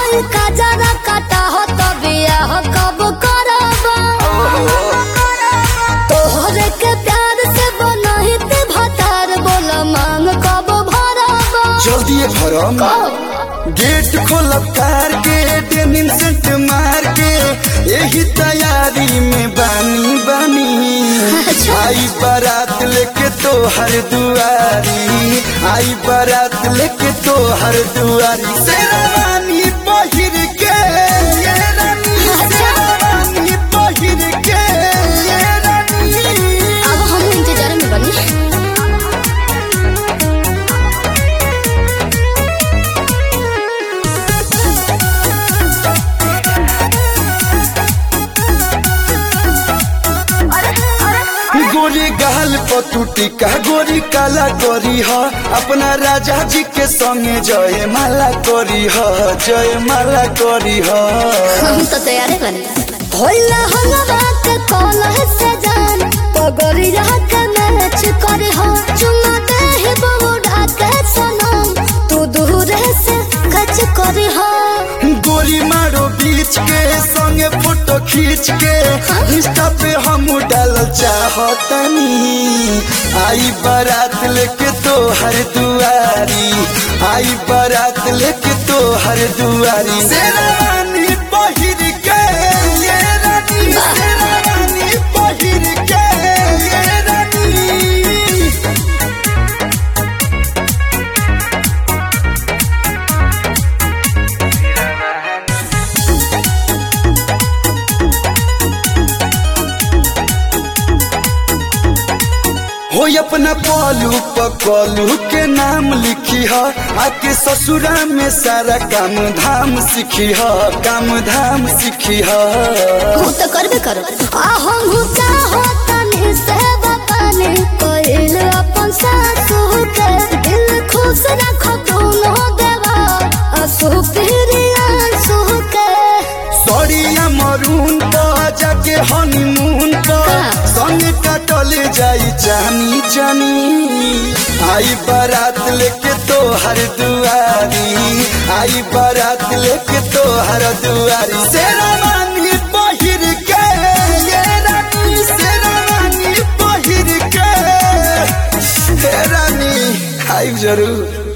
हाय काजरा काटा हो तो बियाह कब करबा तोहरे के प्यार से बनहित भतार बोल मांग कब भरबा जल्दी भरम गेट खोलब कार के डेनिम सेंट मार के यही तैयारी में बानी बानी आई बारात लेके तो हर दुआरी आई बारात लेके तो हर दुआरी शेरवानी पहिर के ये रानी शेरवानी पहिर के ये रानी अब हम इंतजार में बनी गोरी गाल पतुटी का गोरी काला करी ह अपना राजा जी के संगे जय माला करी ह जय माला करी ह हम तो तैयार बने भोला हलवा के कॉल है सजान पगड़िया के मैच करे हो चुमा दे ही बहुड़ा के सनम तू दूर से खच करे हो गोरी मारो बीच के संगे फोटो खींच के इंस्टा पे हम डाल चाहतनी आई बारात लेके तो हर दुआरी आई बारात लेके तो हर दुआरी शेरवानी पहिर के ये रानी शेरवानी पहिर के ये रानी हो अपना पलू पकलू के नाम लिखी ह आके ससुरा में सारा काम धाम सीखी ह काम धाम सीखी ह हम तो करबे करो आ हम चाहो तनी से बपाने कोइल अपन सासू के दिल खुश रखो दोनों देवा असु प्रिया सु के सड़िया मरून तो जाके हनीमून तो संग कटल जाई जानी जानी आई बारात लेके तो हर दुआरी आई बारात लेके तो हर दुआरी शेरवानी पहिर के ये रानी शेरवानी पहिर के हे रानी आई जरूर